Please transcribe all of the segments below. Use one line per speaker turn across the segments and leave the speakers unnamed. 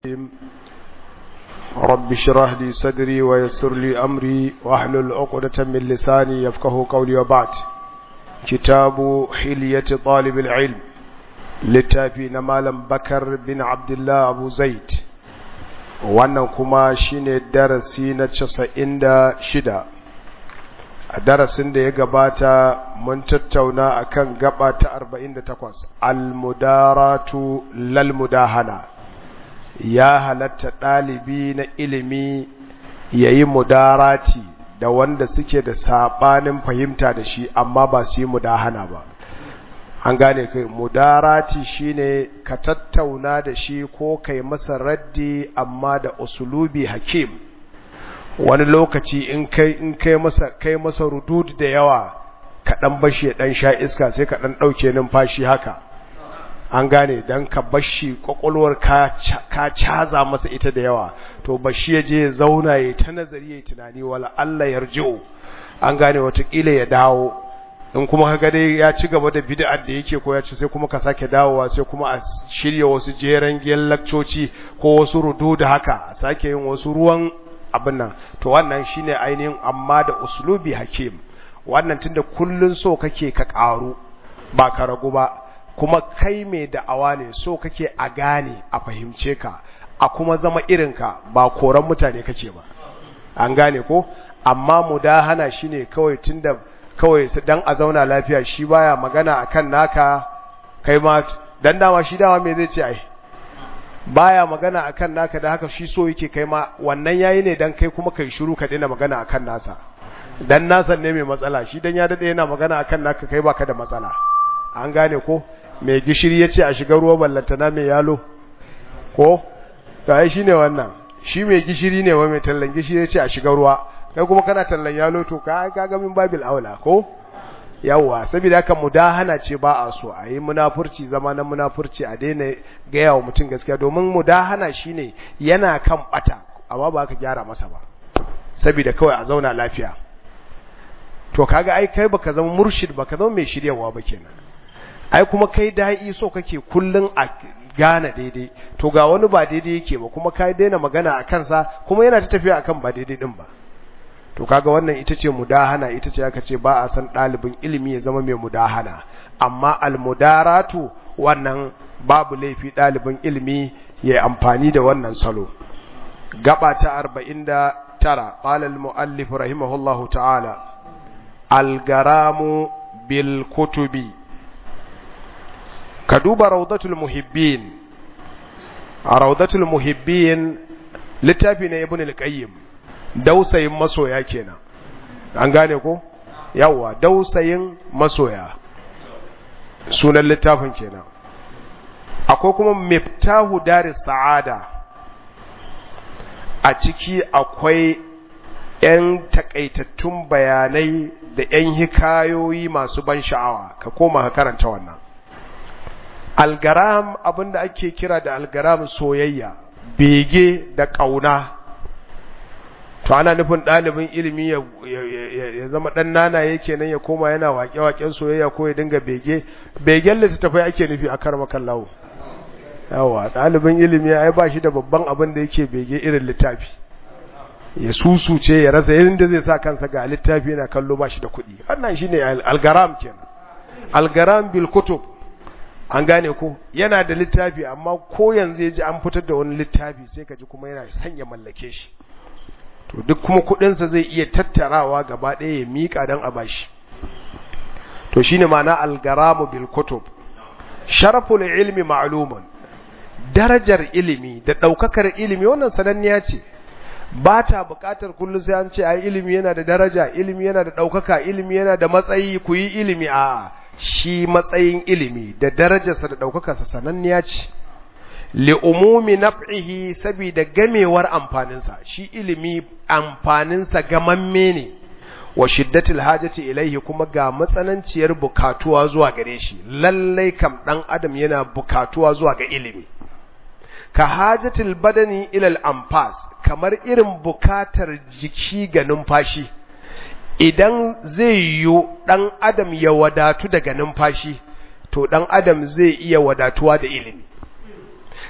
رب اشرح لي صدري ويسر لي أمري واحلل عقدة من لساني يفقه قولي وبعد كتاب حلية طالب العلم littafi na malam bakar bin abdullah abu zaid wannan kuma shine darasi na casa'in da shida a darasin da ya gabata mun tattauna akan gaba ta arba'in da takwas almudaratu lalmudahana ya halatta ɗalibi na ilimi ya yi mudarati da wanda suke da saɓanin fahimta da shi amma ba su yi mudahana ba an gane kai mudarati shine ka tattauna da shi ko kai masa raddi amma da usulubi hakim wani lokaci in kai in kai masa kai masa rudud da yawa ka dan bashi ya dan sha iska sai ka dan dauke numfashi haka an gane dan ka bashi kwakwalwar ka ka caza masa ita da yawa to bashi ya je ya zauna ya ta nazari ya tunani wala Allah yarji'u an gane watakila ya dawo in kuma kaga dai ya ci gaba da bid'ar da yake ko ya ci sai kuma ka sake dawowa sai kuma a shirya wasu jeren giyan lakcoci ko wasu rudu da haka a sake yin wasu ruwan abin nan to wannan shine ainihin amma da uslubi hakim wannan tunda kullun so kake ka karu ba ka ragu ba kuma kai mai da'awa ne so kake a gane a fahimce ka a kuma zama irinka ba koran mutane kake ba an gane ko amma mudahana shine kawai tunda kawai dan a zauna lafiya shi baya magana akan naka kai ma dan dama shi dama me zai ce ai baya magana akan naka da haka shi so yake kai ma wannan yayi ne dan kai kuma kai shiru ka daina magana akan nasa dan nasa ne mai matsala shi dan ya dade yana magana akan naka kai baka da matsala an gane ko mai gishiri yace a shiga ruwa ballantana mai yalo ko kai shine wannan shi mai gishiri ne wa mai tallan gishiri yace a shiga ruwa kai kuma kana tallan yalo to ka ga min babil aula ko yawa saboda haka mudahana ce ba a so a yi munafurci zama na munafurci a daina gaya wa mutum gaskiya domin mudahana shine yana kan bata amma ba ka gyara masa ba saboda kawai a zauna lafiya to kaga ai kai baka zama murshid baka zama mai shiryawa ba kenan ai kuma kai da'i so kake kullun a gane daidai to ga wani ba daidai yake ba kuma kai daina magana a kansa kuma yana ta tafiya akan ba daidai din ba to kaga wannan ita ce mudahana ita ce aka ce ba a san ɗalibin ilimi ya zama mai mudahana amma almudaratu wannan babu laifi ɗalibin ilimi ya amfani da wannan salo gaba ta arba'in da tara ƙala al-mu'allif rahimahullahu ta'ala algaramu bil kutubi ka duba raudatul muhibbin a raudatul muhibbin littafi na ibn al-qayyim dausayin masoya kenan an gane ko yawa dausayin masoya sunan littafin kenan akwai kuma miftahu daris sa'ada a ciki akwai 'yan takaitattun bayanai da 'yan hikayoyi masu ban sha'awa ka koma ka karanta wannan algaram abinda ake kira da algaram soyayya bege da ƙauna to ana nufin ɗalibin ilimi ya zama ɗan nana yake nan ya koma yana waƙe-waƙen soyayya ko ya dinga bege begen littattafai ake nufi a kar makallawo yawa ɗalibin ilimi ya ba shi da babban abin da yake bege irin littafi ya susuce ya rasa irin da zai sa kansa ga littafi yana kallo ba shi da kuɗi wannan shine algaram kenan algaram bil kutub an gane ko yana da littafi amma ko yanzu ya ji an fitar da wani littafi sai ka ji kuma yana sanya mallake shi to duk kuma kudinsa zai iya tattarawa gaba ɗaya ya miƙa don a bashi to shine ma'ana algaramu bil kutub sharaful ilmi ma'lumun darajar ilimi da ɗaukakar ilimi wannan sananniya ce ba ta buƙatar kullum sai an ce ai ilimi yana da daraja ilimi yana da ɗaukaka ilimi yana da matsayi ku yi ilimi a shi matsayin ilimi da darajarsa da ɗaukakarsa sananniya ce li'umumi naf'ihi saboda gamewar amfaninsa shi ilimi amfaninsa gamamme ne wa shiddatil hajati ilaihi kuma ga matsananciyar bukatuwa zuwa gare shi lallai kam dan adam yana bukatuwa zuwa ga ilimi ka hajatil badani ilal anfas kamar irin bukatar jiki ga numfashi idan zai yiwu dan adam ya wadatu daga numfashi to dan adam zai iya wadatuwa da ilimi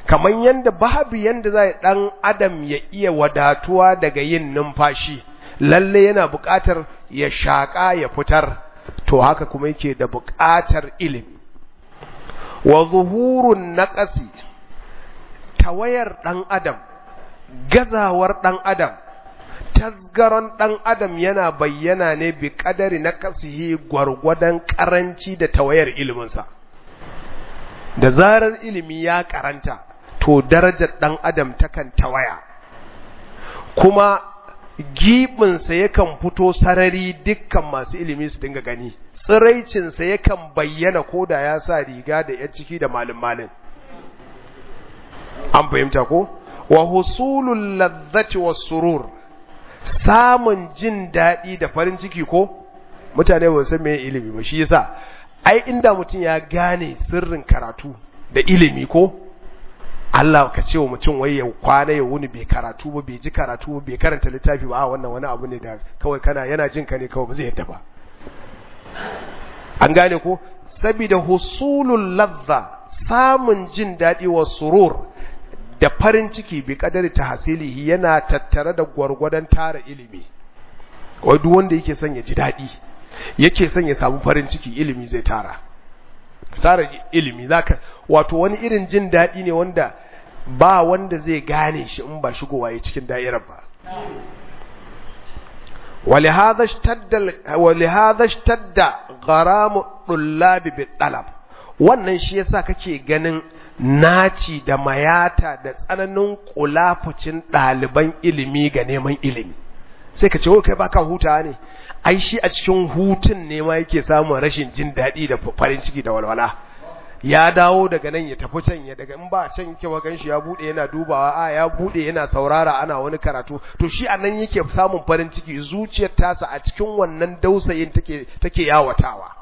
kamar yanda babu yanda za dan adam ya iya wadatuwa daga yin numfashi lalle yana buƙatar ya shaƙa ya fitar to haka kuma yake da buƙatar ilimi wa zuhurun naqasi tawayar dan adam gazawar dan adam tasgaron ɗan adam yana bayyana ne bi ƙadari na kasihi gwargwadon ƙaranci da tawayar iliminsa da zarar ilimi ya karanta to darajar ɗan adam takan tawaya kuma giɓinsa yakan fito sarari dukkan masu ilimi su dinga gani tsiraicinsa yakan bayyana ko da ya sa riga da ya ciki da malin malin an fahimta ko wa husulul ladzati was surur samun jin daɗi da farin ciki ko mutane ba san me ilimi ba shi yasa ai inda mutum ya gane sirrin karatu da ilimi ko Allah ka ce wa mutum wai ya kwana ya wuni bai karatu ba bai ji karatu ba bai karanta littafi ba a wannan wani abu ne da kawai kana yana jin ka ne kawai ba zai yadda ba an gane ko saboda husulul ladha samun jin daɗi wa surur da farin ciki bi kadari tahsilihi yana tattare da gwargwadon tara ilimi wai duk wanda yake son ya ji daɗi yake son ya samu farin ciki ilimi zai tara tara ilimi zaka wato wani irin jin daɗi ne wanda ba wanda zai gane shi in ba shigowa ya cikin da'irar ba ولهذا اشتد ولهذا اشتد غرام الطلاب بالطلب wannan shi yasa kake ganin naci da mayata da tsananin kulafucin ɗaliban ilimi ga neman ilimi sai ka ce wai kai baka huta ne ai shi a cikin hutun ne ma yake samun rashin jin daɗi da farin ciki da walwala ya dawo daga nan ya tafi can ya daga in ba can yake wagan shi ya bude yana dubawa a ya bude yana saurara ana wani karatu to shi a nan yake samun farin ciki zuciyar tasa a cikin wannan dausayin take take yawatawa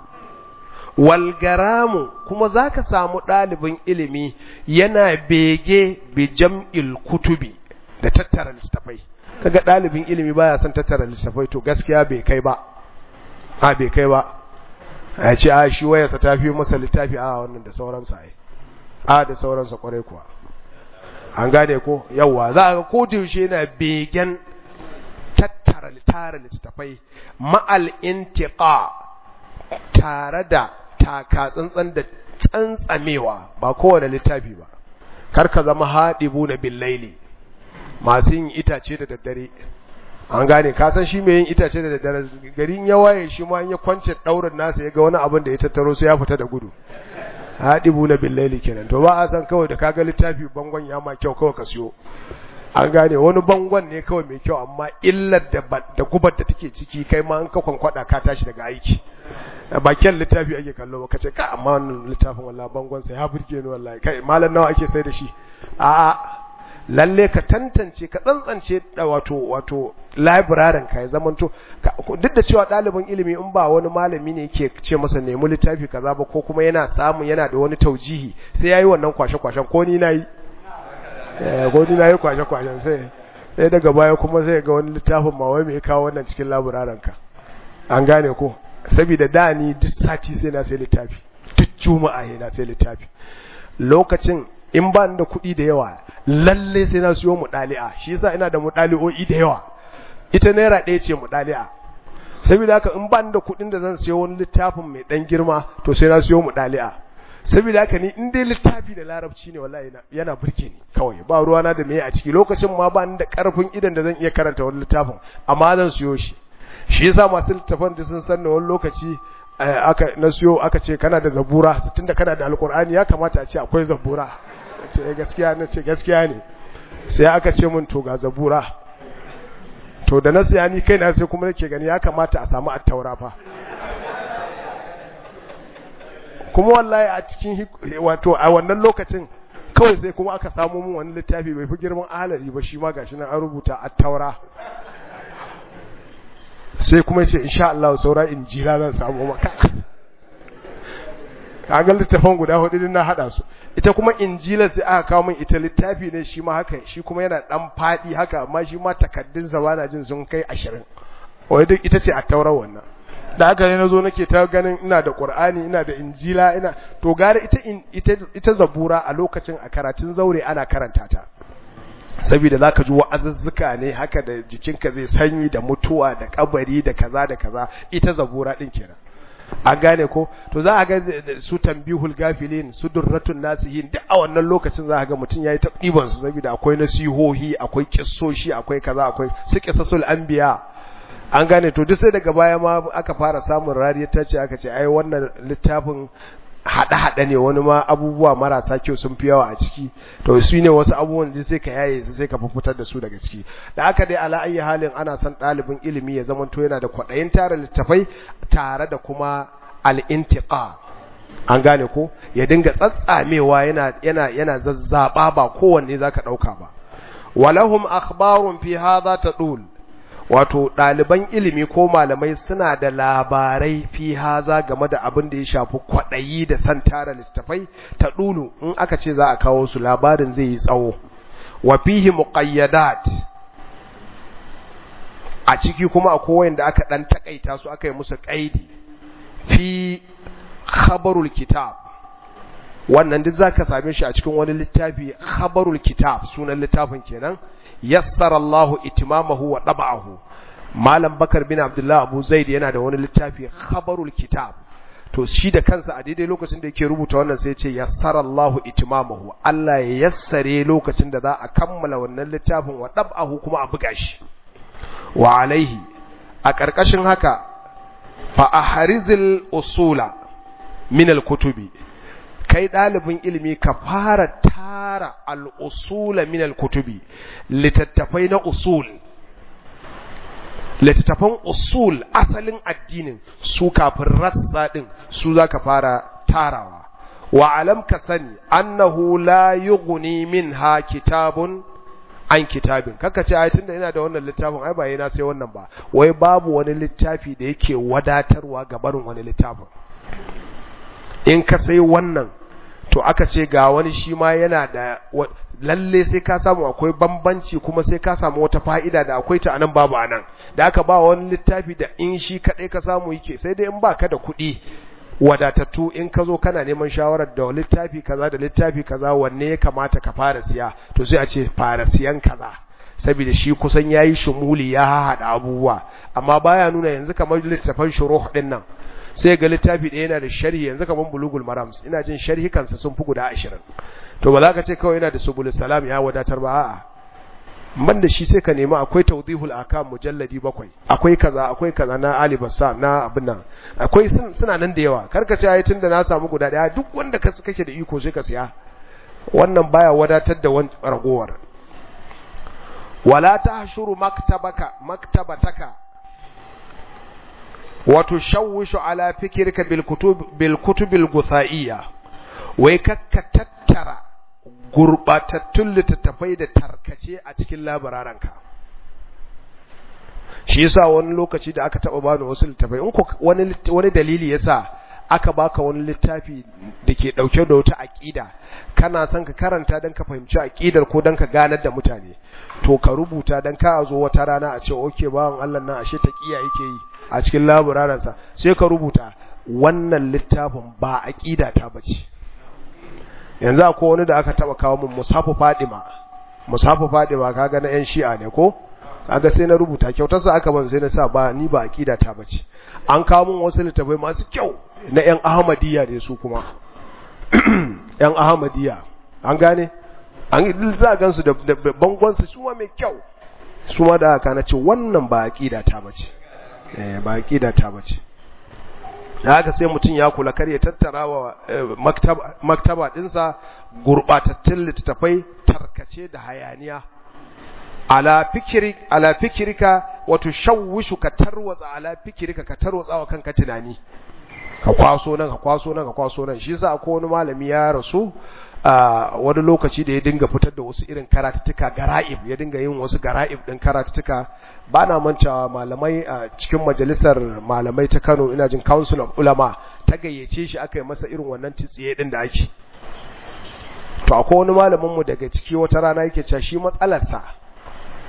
walgaramu kuma zaka samu ɗalibin ilimi yana bege bi jam'il kutubi da tattara littafai kaga ɗalibin ilimi baya son tattara littafai to gaskiya bai kai ba a bai kai ba a ce a shi wayarsa ta fi masa littafi a wannan da sauransa ai a da sauransa kwarai kuwa an gane ko yawa za a ko da yaushe yana begen tattara tara littafai ma'al intiqa tare da taka tsantsan da tsantsamewa ba kowane littafi ba kar ka zama haɗibu na billaili masu yin itace da daddare an gane ka san shi mai yin itace da daddare garin ya waye shi ma ya kwance daurin nasa ya ga wani abin da ya tattaro sai ya fita da gudu haɗibu na billaili kenan to ba a san kawai da kaga littafi bangon ya ma kyau kawai ka siyo an gane wani bangon ne kawai mai kyau amma illar da da gubar da take ciki kai ma an ka kwankwada ka tashi daga aiki bakin littafi ake kallo ka ce ka amma wannan littafin wallahi bangon sa ya burge ni wallahi kai malam nawa ake sai da shi a'a lalle ka tantance ka tsantsance da wato wato librarian ka ya zamanto duk da cewa ɗalibin ilimi in ba wani malami ne yake ce masa nemi littafi kaza ba ko kuma yana samu yana da wani taujihi sai yayi wannan kwashe kwashen ko ni nayi eh ko ni nayi kwashe kwashen sai sai daga baya kuma sai ga wani littafin ma wai me kawo wannan cikin librarian ka an gane ko saboda da ni duk sati sai na sai littafi duk juma'a na sai littafi lokacin in ba da kuɗi da yawa lalle sai na siyo mudali'a shi yasa ina da mudali'o'i da yawa ita naira ɗaya ce mudali'a saboda haka in ba da kuɗin da zan siyo wani littafin mai ɗan girma to sai na siyo mudali'a saboda haka ni in dai littafi da larabci ne wallahi yana burge ni kawai ba ruwa na da me a ciki lokacin ma ba ni da karfin idan da zan iya karanta wani littafin amma zan siyo shi shi yasa masu littafan da sun san wani lokaci aka na siyo aka ce kana da zabura tunda kana da alkur'ani ya kamata a ce akwai zabura ce gaskiya na ce gaskiya ne sai aka ce mun to ga zabura to da na siya ni kaina sai kuma nake gani ya kamata a samu attaura fa kuma wallahi a cikin wato a wannan lokacin kawai sai kuma aka samu mun wani littafi bai fi girman ahalari ba shi ma gashi nan an rubuta attaura sai kuma ce insha Allah saura injila zan samu maka kaga littafin guda hudu din na hada su ita kuma injila sai aka kawo min ita littafi ne shi ma haka shi kuma yana dan fadi haka amma shi ma takaddun sa bana jin sun kai 20 wai duk ita ce a taurar wannan da haka ne nazo nake ta ganin ina da Qur'ani ina da Injila ina to gare ita ita ita zabura a lokacin a karatun zaure ana karanta ta saboda zaka ji wa'azuzzuka ne haka da jikinka zai sanyi da mutuwa da kabari da kaza da kaza ita zabura din kenan an gane ko to za a ga su tambihul gafilin su durratun nasihin duk a wannan lokacin za a ga mutum yayi ta ɗiban su saboda akwai nasihohi akwai kissoshi akwai kaza akwai su qisasul anbiya an gane to duk sai daga baya ma aka fara samun rariyar ta ce aka ce ai wannan littafin haɗe-haɗe ne wani ma abubuwa marasa kyau sun fi yawa a ciki to su ne wasu abubuwan da sai ka yaye su sai ka fitar da su daga ciki da aka dai ala ayi halin ana son ɗalibin ilimi ya zama to yana da kwaɗayin tara littafai tare da kuma al'intiqa an gane ko ya dinga tsatsamewa yana yana yana zazzaba ba kowanne zaka ɗauka ba walahum akhbarun fi hadha tadul wato ɗaliban ilimi ko malamai suna da labarai fi haza game da abin da ya shafi kwaɗayi da san tara littafai ta ɗulu in aka ce za a kawo su labarin zai yi tsawo wa fihi muqayyadat a ciki kuma akwai wanda aka ɗan takaita su aka yi musu ƙaidi fi khabarul kitab wannan duk zaka same shi a cikin wani littafi khabarul kitab sunan littafin kenan yassara Allahu itimamahu wa dab'ahu Malam Bakar bin Abdullah Abu Zaid yana da wani littafi khabarul kitab to shi da kansa a daidai lokacin da yake rubuta wannan sai ya ce yassara Allahu itimamahu Allah ya yassare lokacin da za a kammala wannan littafin wa dab'ahu kuma a buga shi wa alaihi a ƙarƙashin haka fa ahrizil usula min al-kutubi kai ɗalibin ilimi ka fara tara al'usula min al-kutubi littattafai na usul littattafan usul asalin addinin su kafin rassa ɗin su za ka fara tarawa wa alam ka sani annahu la yughni minha kitabun an kitabin kaka ce ai tunda ina da wannan littafin ai ba yana sai wannan ba wai babu wani littafi da yake wadatarwa ga barin wani littafin in ka sai wannan to aka ce ga wani shi ma yana da lalle sai ka samu akwai bambanci kuma sai ka samu wata fa'ida da akwai ta anan babu anan da aka ba wani littafi da in shi kadai ka samu yake sai dai in baka da kuɗi wadatattu in ka zo kana neman shawarar da littafi kaza da littafi kaza wanne ya kamata ka fara siya to sai a ce fara siyan kaza saboda shi kusan yayi shumuli ya haɗa abubuwa amma baya nuna yanzu kamar littafan shuruh din nan sai ga littafi ɗaya yana da sharhi yanzu kamar bulugul marams ina jin sharhi kansa sun fi guda ashirin to ba za ka ce kawai yana da subul salam ya wadatar ba a'a man da shi sai ka nemi akwai tawdihul akam mujalladi bakwai akwai kaza akwai kaza na ali bassam na abin nan akwai suna nan da yawa karka ce ai tunda na samu guda daya duk wanda ka kake da iko sai ka siya wannan baya wadatar da wani ragowar wala tahshuru maktabaka maktabataka wato shawwishu ala fikirka bil kutub bil kutubil guthaiya wai kakka tattara gurbatattun littattafai da tarkace a cikin labararanka shi yasa wani lokaci da aka taba bani wasu littattafai in ko wani wani dalili yasa aka baka wani littafi da ke dauke da wata aqida kana son ka karanta dan ka fahimci aqidar ko dan ka ganar da mutane to ka rubuta dan ka zo wata rana a ce okay bawan Allah nan ashe taqiya yake yi a cikin laburaransa sai ka rubuta wannan littafin ba aqida ta bace yanzu akwai wani da aka taba kawo min musafu fadima musafu fadima kaga na yan shi'a ne ko kaga sai na rubuta kyautar sa aka ban sai na sa ba ni ba aqida ta bace an kawo min wasu littafai masu kyau na yan ahmadiyya ne su kuma yan ahmadiyya an gane an za gansu da bangon su su mai kyau su ma da aka na ce wannan ba aqida ta bace eh ba aqida ta bace da haka sai mutum ya kula kar ya tattara wa maktaba, maktaba dinsa gurbatattun littattafai tarkace da hayaniya ala fikiri ala fikirika wato shawwishu ka tarwatsa ala fikirika ka tarwatsa wa kanka tunani ka kwaso nan ka kwaso nan ka kwaso nan shi yasa akwai wani malami ya rasu a wani lokaci da ya dinga fitar da wasu irin karatuttuka gara'ib ya dinga yin wasu gara'ib din karatuttuka ba na mancawa malamai a cikin majalisar malamai ta Kano ina jin Council of Ulama ta gayyace shi aka yi masa irin wannan tsiye din da ake to akwai wani malamin mu daga ciki wata rana yake cewa shi matsalarsa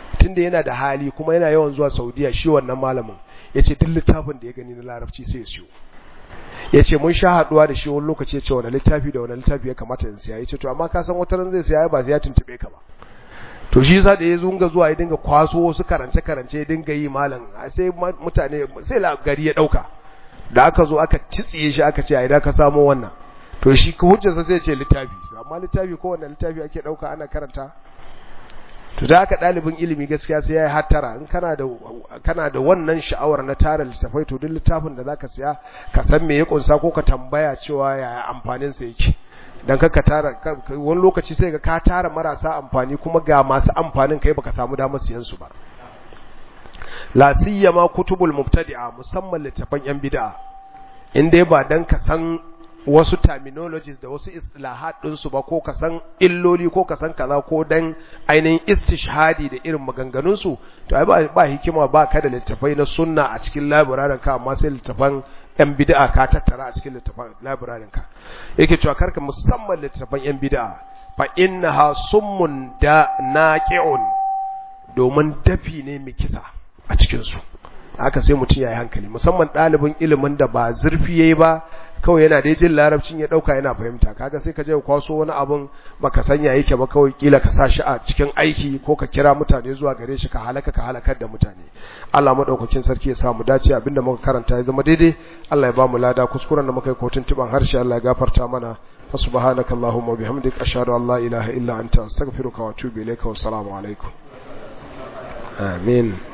tunda yana da hali kuma yana yawan zuwa Saudiya shi wannan malamin yace duk littafin da ya gani na larabci sai ya siyo yace mun sha haduwa da shi wani lokaci yace wani littafi da wani littafi ya kamata in siya yace to amma ka san wata ran zai siya ba sai ya tuntube ka ba to shi yasa da ya zunga zuwa ya dinga kwaso wasu karance karance ya dinga yi malam sai mutane sai gari ya dauka da aka zo aka citsiye shi aka ce a idan ka samo wannan to shi ka hujjarsa sai ce littafi amma littafi ko wannan littafi ake dauka ana karanta to da aka dalibin ilimi gaskiya sai yayi hattara in kana da kana da wannan sha'awar na tara littafai to duk littafin da zaka siya ka san me ya kunsa ko ka tambaya cewa yaya amfanin sa yake dan ka tara wani lokaci sai ga ka tara marasa amfani kuma ga masu amfanin kai baka samu damar siyan su ba la siyama kutubul mubtadi'a musamman littafan yan bid'a in dai ba dan ka san wasu terminologies da wasu istilahat din su ba ko ka san illoli ko ka san kaza ko dan ainihin istishhadi da irin maganganun su to ai ba hikima ba ka da littafai na sunna a cikin library ka amma sai littafan yan bid'a ka tattara a cikin littafan library ka yake cewa karka musamman littafan yan bid'a fa innaha summun da naqi'un domin dafi ne mai kisa a cikinsu haka sai mutum ya yi hankali musamman ɗalibin ilimin da ba zurfi ya yi ba kawai yana da jin larabcin ya ɗauka yana fahimta kaga sai ka je kwaso wani abin baka sanya yake ba kawai kila ka sa shi a cikin aiki ko ka kira mutane zuwa gare shi ka halaka ka halakar da mutane Allah madaukakin sarki ya samu dace abinda muka karanta ya zama daidai Allah ya ba mu lada kuskuren da muka yi kotun tiban harshe Allah ya gafarta mana فسبحانك اللهم وبحمدك أشهد أن لا إله إلا أنت أستغفرك وأتوب إليك والسلام عليكم آمين